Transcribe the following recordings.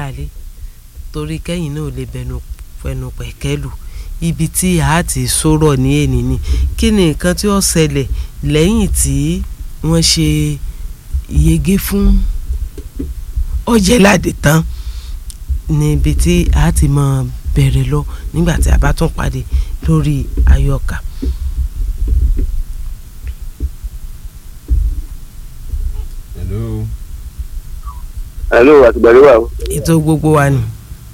aráalé torí kẹ́yìn náà lè bẹnu fẹnu pẹ̀kẹ́lù ibi tí a ti sọ̀rọ̀ ní èní ni kí ni nǹkan tí ó ṣẹlẹ̀ lẹ́yìn tí wọ́n ṣe yege fún ọ̀jẹ̀ládé tán níbi tí a ti mọ bẹ̀rẹ̀ lọ nígbà tí a bá tún pàdé lórí ayọ̀kà. hello. hello àtìgbàlẹ́ wà o. ètò gbogbo wa ni.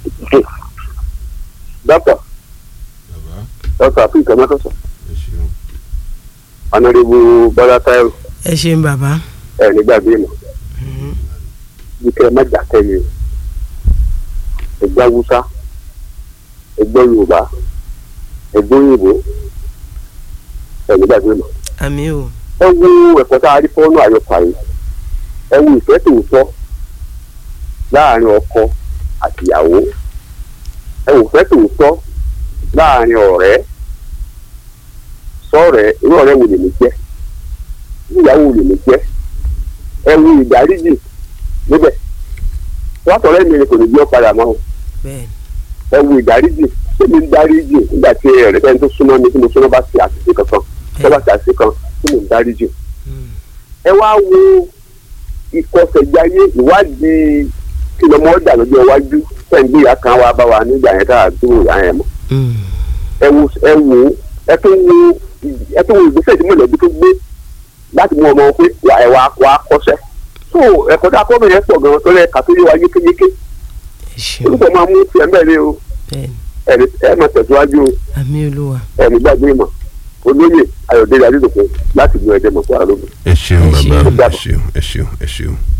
dọ́kítà bàbá dọ́kítà àfíìkà mẹ́tọ̀sán ẹ ṣeun. ọ̀nàdìbò bọ́lá táyọ̀ ẹ ṣeun bàbá. ẹ̀ nígbàgbé mọ̀ bí kẹ́ ẹ má jà kẹ́yìn ẹgbẹ́ haúsá ẹgbẹ́ yorùbá ẹgbẹ́ òyìnbó ẹ̀ nígbàgbé mọ̀ àmì o ẹ wo ẹ̀kọ́ tá a rí fọ́nù àyọkà yìí ẹ wo ìfẹ́ tòótọ́ láàrin ọkọ àtìyàwó ẹ wo ìfẹ́ tòótọ́ láàrin ọ̀rẹ́ sọ̀rẹ́ irú ọ̀rẹ́ wo lèmi jẹ́ irú ìyàwó wo lèmi jẹ́ ẹ wo ìdáríjì níbẹ̀ látọ̀rẹ́ mi ni kò ní bí ó padà mọ́ o bẹ́ẹ̀ ẹ wo ìdáríjì ṣé mi ń dáríjì nígbà tí ẹ̀rẹ́ bẹ́ẹ̀ tó súnmọ́ mi tí mo súnmọ́ bá ṣe àṣìṣe kankan tó bá ṣe àṣìṣe kan tí mo ń dáríjì Mm. ẹ wá wo ìkọsẹ̀jáyé ìwádìí kí lọ́mọ ọ̀dà lọ́jọ́ iwájú sẹ́ńdí ìyá kan wá bá wa nígbà yẹn tá a dúró ìyá yẹn mọ́ Mm. ẹ wo ẹ wo ẹ tó wo ẹ tó wo ìgbésẹ̀ tí mọ̀lẹ́bí tó gbé láti mú ọmọ pé wà ẹ wá wá kọ́sẹ́ tó ẹ̀kọ́ tá a kọ́ bẹ̀rẹ̀ pọ̀ gan-an tó lẹ́ ka tó yé wa yékéyéké ẹ ṣeun olùkọ́ máa mú tiẹ̀ mẹ́rin o bẹ́ẹ̀ ni ẹ̀rí ẹ̀ máa tẹ̀síwájú o àmì olúwa ẹ̀rí gbàgbé ìmọ̀ olóyè ayọ̀dẹ́lẹ̀ adédọ̀kun láti lu ẹ̀dẹ̀ mọ̀ fún àlógún. ẹ ṣeun Ẹ ṣeun. bàbá ẹ ṣeun ẹ ṣeun ẹ ṣeun.